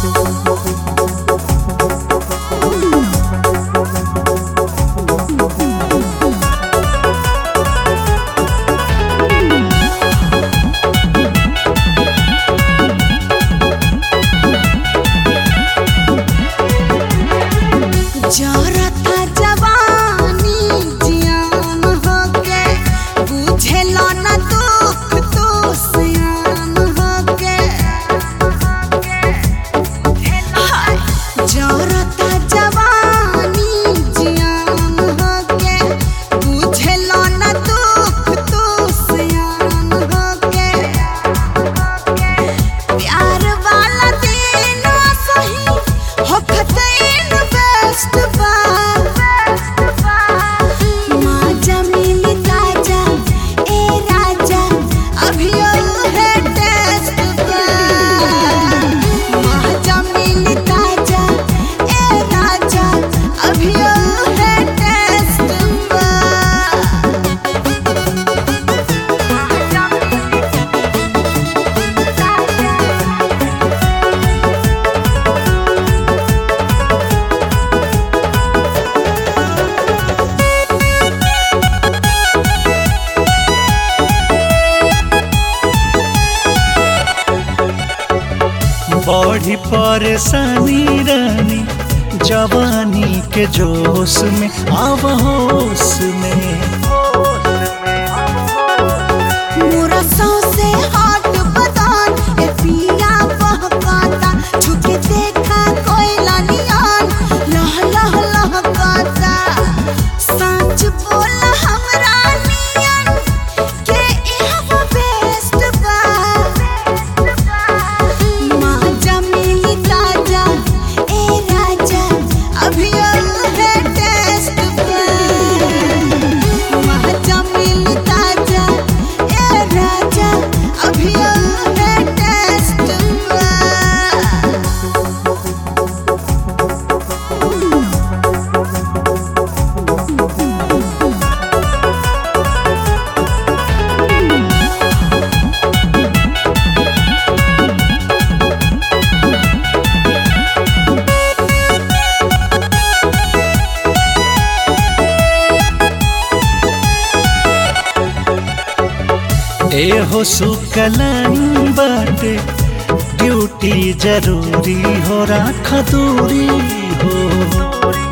जरता जवानी जियान होके बुझेला न दुख तो सियान होके हाय जरता जवानी जियान होके बुझेला न दुख तो सियान होके प्यार वाला दिन सही होखत इन बेस्ट बा माँ जमीली ताजा ए राजा अभी है टेस्ट बा माँ जमीली ताजा ए राजा अभी है टेस्ट बा बड़ी परेशानी रानी जवानी के जोश में आव होश में मोरा सौंसे हॉट बदान ए पिया बहकाता छुके देखा कोयला नियान लह लह लहकाता सच बोल हमरा नियन के इहवा बेस्ट बा माँ जमीली ताजा ए राजा अभी है टेस्ट बा महाजमील ताजा ए राजा अभी है टेस्ट बा ए हो सुकलन बाटे ड्यूटी जरूरी हो राख दूरी हो